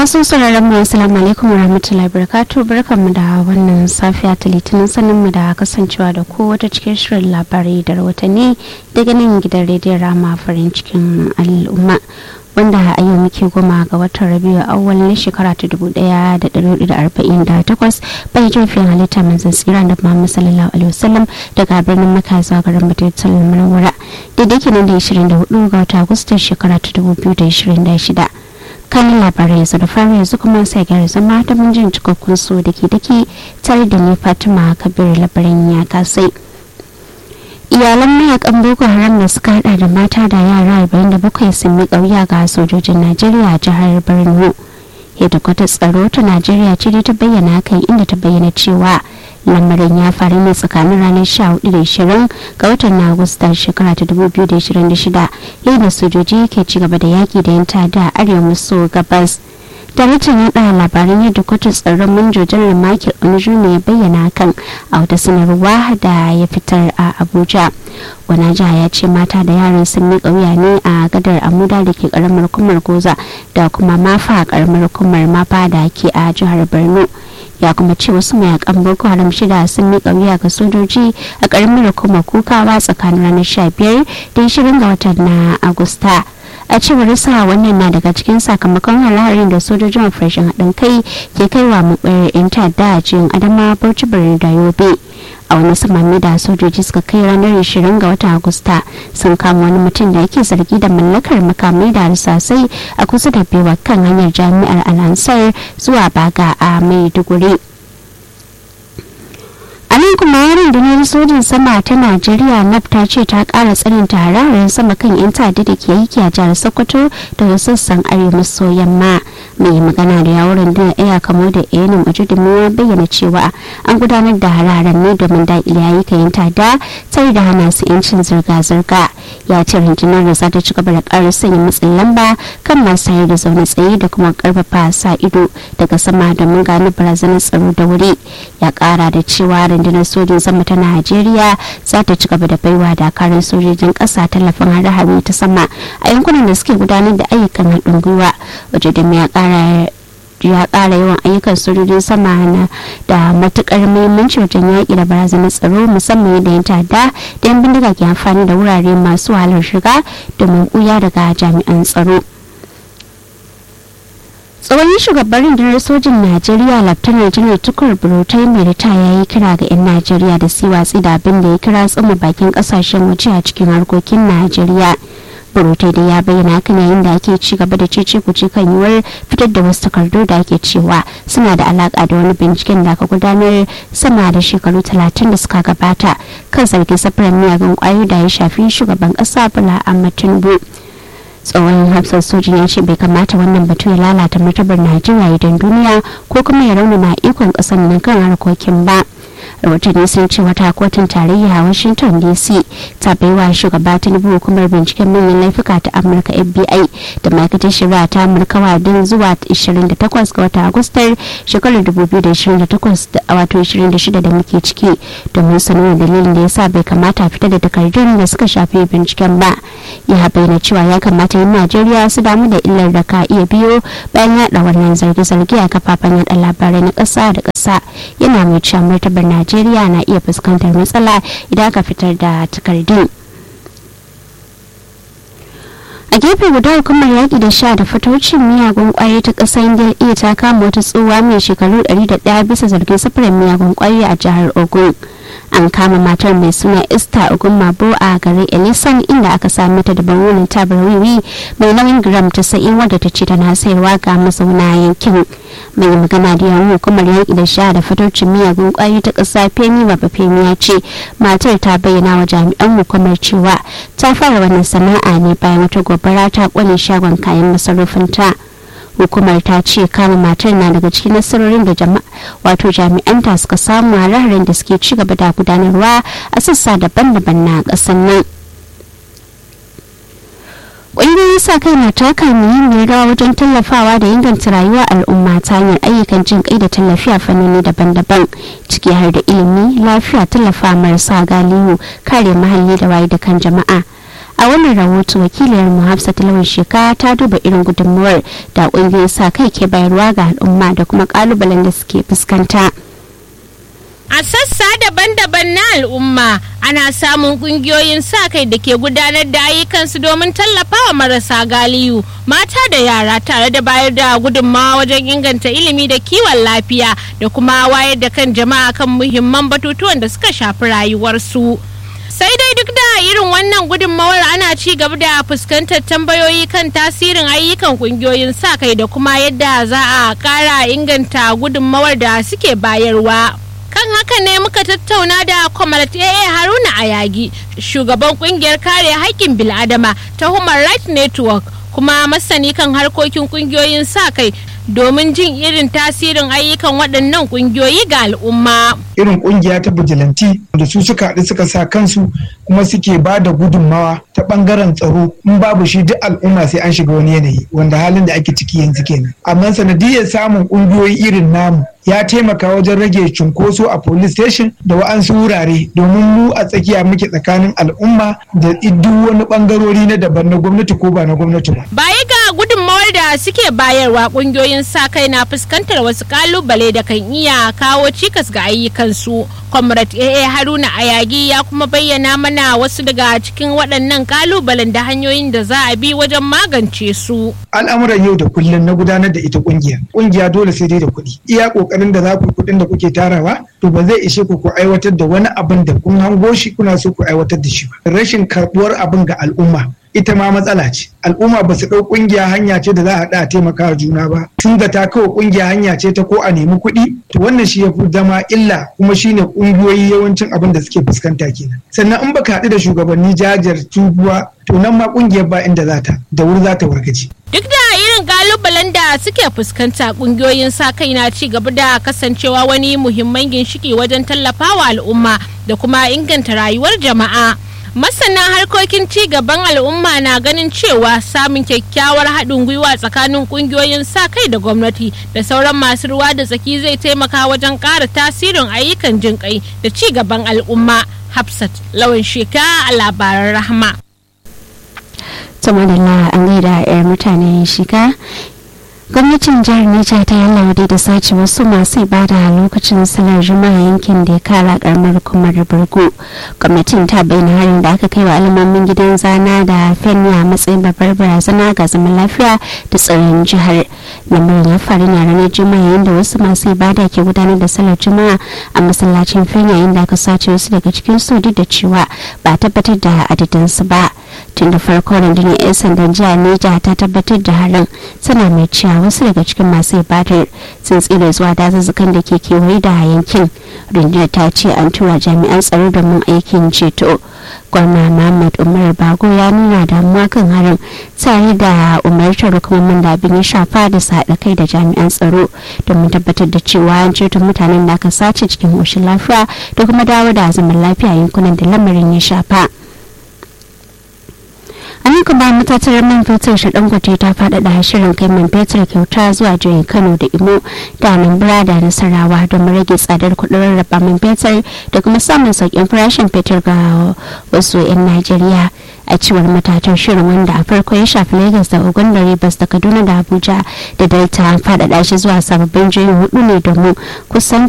masu sauraron mu assalamu alaikum wa rahmatullahi barakatu barkanmu da wannan safiya ta litinin sanin mu da kasancewa da ko wata cikin shirin labarai da rahotanni daga nan gidan rediyon rama farin cikin al'umma wanda a yau muke goma ga watan rabiu awwal na shekara ta dubu daya da dari da arba'in da takwas bai jirfin halitta manzan tsira da muhammad sallallahu alaihi wasallam daga birnin maka zuwa garin madinatul munawwara daidai kenan da ishirin da hudu ga wata agustan shekara ta dubu biyu da ishirin da shida kanin labarai yanzu da fara yanzu kuma sai gyara zama ta mun jin cikakkun su da ke dake tare da ni fatima kabir labarin ya kasai iyalan mayakan boko haram da suka hada da mata da yara 47 sun miƙa wuya ga sojojin najeriya a jihar borno hedikwatar tsaro ta najeriya ce ta bayyana kai inda ta bayyana cewa lamarin ya faru ne tsakanin ranar 14 da 20 ga watan na agusta shekara ta 2026 yayin da sojoji ke ci gaba da yaki da yan tada arewa maso gabas daraktan yaɗa labaran yadda kotun tsaron manjojan michael onuju ne ya bayyana kan a wata sanarwa da ya fitar a abuja wanaja ya ce mata da yaran sun miƙa wuya ne a gadar amuda da ke karamar kumar goza da kuma mafa a karamar kumar mafa da ke a jihar borno ya kuma ce wasu mayakan boko haram shida sun miƙa wuya ga sojoji a karamar kuma kukawa tsakanin ranar 15 da 20 ga watan na agusta a cewar sa wannan na daga cikin sakamakon halarin da sojojin operation haɗin kai ke kai wa maɓayar 'yan ta'adda a cikin adama bauchi birnin da yobe a wani samami da sojoji suka kai ranar 20 ga watan agusta sun kama wani mutum da yake zargi da mallakar makamai da harsasai a kusa da bewa kan hanyar jami'ar alansar zuwa baga a maiduguri a nan kuma rundunar sojin sama ta najeriya naf ta ce ta kara tsananta hararin sama kan yan ta'adda da ke aiki a jihar sokoto da wasu sassan arewa maso yamma mai magana da yawon rundunar iya kamo da yanin majudumin ya bayyana cewa an gudanar da hararen ne domin daƙile ayyukan yan ta'adda tare da hana su yancin zirga-zirga ya ce rundunar da za ta ci gaba da ƙara sanya matsin lamba kan masu hayar da zaune tsaye da kuma ƙarfafa sa ido daga sama domin gano barazanar tsaro da wuri ya ƙara da cewa rundunar sojin sama ta najeriya za ta ci gaba da baiwa dakarun sojojin ƙasa tallafin hare-hare ta sama a yankunan da suke gudanar da ayyukan haɗin gwiwa waje da ya ƙara ya ƙara yawan ayyukan sojojin sama na da matukar muhimmanci wajen yaƙi da barazanar tsaro musamman yadda yan ta'adda da yan bindiga ke amfani da wurare masu wahalar shiga domin ɓuya daga jami'an tsaro tsohon shugaban rundunar sojin najeriya laftanar janar tukur burutai mai ritaya ya yi kira ga 'yan najeriya da su watsi da abin da ya kira tsuma bakin kasashen waje a cikin harkokin najeriya burutai da ya bayyana hakan yayin da ake ci gaba da cece kuce kan yiwuwar fitar da wasu takardu da ake cewa suna da alaka da wani binciken da aka gudanar sama da shekaru talatin da suka gabata kan zargin safarar miyagun kwayoyi da ya shafi shugaban kasa bala ahmad tinubu tsohon hafsar sojin ya ce bai kamata wannan batu ya lalata martabar najeriya idan duniya ko kuma ya raunana ikon kasar nan kan harkokin ba rahotanni sun ce wata kotun tarayya a washington dc ta baiwa shugaba tinubu hukumar binciken manyan laifuka ta amurka fbi da ma'aikatar shari'a ta amurka wadin zuwa 28 ga watan agustar shekarar 2028 wato 26 da muke ciki domin sanar dalilin da ya sa bai kamata fita da takardun da suka shafi binciken ba ya bayyana cewa ya kamata yin najeriya su damu da illar da ka iya biyo bayan yada wannan zarge-zarge a kafafen yada labarai na ƙasa da ƙasa yana mai cewa martabar najeriya na iya fuskantar matsala idan aka fitar da takardun a gefe guda hukumar yaƙi da sha da fataucin miyagun ƙwayoyi ta ƙasar indiya ta kama wata tsohuwa mai shekaru 101 bisa zargin safarar miyagun ƙwayoyi a jihar ogun an kama matar mai suna esther ogun mabo a garin elisan inda aka sami ta da bangunan tabar wiwi mai nauyin gram 90 wadda ta ce tana sayarwa ga mazauna yankin mai magana da yawon hukumar yaƙi da sha da fataucin miyagun ƙwayoyi ta ƙasa femi baba femi ya ce matar ta bayyana wa jami'an hukumar cewa ta fara wannan sana'a ne bayan wata gobara ta ƙone shagon kayan masarufinta. hukumar ta ce kama matar na daga cikin nasarorin da jama'a wato jami'anta suka samu a raharin da suke ci gaba da gudanarwa a sassa daban-daban na ƙasar nan ƙungiyoyin sa kai na taka muhimmiyar rawa wajen tallafawa da inganta rayuwar al'umma ta hanyar ayyukan jin kai da tallafi a fannoni daban-daban ciki har da ilimi lafiya tallafa marasa galihu kare muhalli da waye da kan jama'a a wannan rahoto wakiliyar mu hafsat lawan sheka ta duba irin gudunmuwar da ƙungiyoyin sa kai ke bayarwa ga al'umma da kuma ƙalubalen da suke fuskanta. A sassa daban-daban na al'umma ana samun kungiyoyin sa kai da ke gudanar da ayyukansu domin tallafawa marasa galiyu mata da yara tare da bayar da gudunmawa wajen inganta ilimi da kiwon lafiya da kuma wayar da kan jama'a kan muhimman batutuwan da suka shafi rayuwarsu. sai dai duk da irin wannan gudunmawar ana ci gaba da fuskantar tambayoyi kan tasirin ayyukan kungiyoyin sa kai da kuma yadda za a kara inganta gudunmawar da suke bayarwa. kan haka ne muka tattauna da kwamarat AA Haruna Ayagi shugaban kungiyar kare haƙƙin bil'adama ta Human Rights Network kuma masani kan harkokin kungiyoyin sa kai domin jin irin tasirin ayyukan waɗannan kungiyoyi ga al'umma. Irin kungiya ta bijilanti da su suka haɗu suka sa kansu kuma suke ba da gudunmawa ta ɓangaren tsaro in babu shi duk al'umma sai an shiga wani yanayi wanda halin da ake ciki yanzu kenan. Amma sanadiyar samun kungiyoyi irin namu ya taimaka wajen rage cunkoso a police station da wa'ansu wurare domin mu a tsakiya muke tsakanin al'umma da duk wani bangarori na daban na gwamnati ko ba na gwamnati ba. Baya ga gudunmawar da suke bayarwa kungiyoyin sa kai na fuskantar wasu kalubale da kan iya kawo cikas ga ayyukansu. Comrade AA Haruna Ayagi ya kuma bayyana mana wasu daga cikin waɗannan kalubalen da hanyoyin da za a bi wajen magance su. Al'amuran yau da kullum na gudanar da ita kungiya. Kungiya dole sai dai da kuɗi. Iya kokarin da za ku kuɗin da kuke tarawa to ba zai ishe ku ku aiwatar da wani abin da kun hango shi kuna so ku aiwatar da shi ba. Rashin karɓuwar abin ga al'umma ita ma matsala ce al'umma ba su ɗau ƙungiya hanya ce da za a haɗa a taimaka juna ba tun da ta kawo ƙungiya hanya ce ta ko a nemi kuɗi to wannan shi ya fi zama illa kuma shine ƙungiyoyi yawancin abin da suke fuskanta kenan sannan in baka haɗu da shugabanni jajar tubuwa to nan ma ƙungiyar ba inda za ta da wuri za ta wargaje duk da irin kalubalen da suke fuskanta kungiyoyin sa kai na ci gaba da kasancewa wani muhimman ginshiki wajen tallafawa al'umma da kuma inganta rayuwar jama'a masana harkokin ci gaban al'umma na ganin cewa samun kyakkyawar haɗin gwiwa tsakanin ƙungiyoyin sa kai da gwamnati da sauran masu ruwa da tsaki zai taimaka wajen ƙara tasirin ayyukan jin kai da ci gaban al'umma hafsat lawan sheka a labaran rahama sama da an gaida 'yar mutane shiga gwamnatin jihar Niger ta yi da sace wasu masu ibada a lokacin salar juma'a yankin da ya kara karamar hukumar burgu gwamnatin ta bayyana harin da aka kai wa alamomin gidan zana da fenya matsayin babbar barazana ga zaman lafiya da tsaron jihar lamarin ya faru ne ranar juma'a yayin da wasu masu ibada ke gudanar da salar juma'a a masallacin fenya yayin da aka sace wasu daga cikin su duk da cewa ba tabbatar da adadinsu ba tun da farko rundunar 'yan sandan jihar Niger ta tabbatar da harin tana mai cewa wasu daga cikin masu ibadar sun tsira zuwa dazuzzukan da ke kewaye da yankin rundunar ta ce an tura jami'an tsaro domin aikin ceto gwamna muhammad umar bago ya nuna damuwa kan harin tare da umartar hukumomin da abin ya shafa da su haɗa kai da jami'an tsaro domin tabbatar da cewa an ceto mutanen da aka sace cikin ƙoshin lafiya da kuma dawo da zaman lafiya yankunan da lamarin ya shafa. an yi kuma matattarar man fetur ta dangote ta faɗaɗa shirin kai man fetur kyauta zuwa jihohin kano da imo da anambra da nasarawa domin rage tsadar kuɗin rarraba man fetur da kuma samun sauƙin farashin fetur ga wasu 'yan najeriya a cewar matatar shirin wanda a farko ya shafi lagos da ogun da rivers da kaduna da abuja da delta faɗaɗa shi zuwa sababbin jihohi hudu ne domin kusan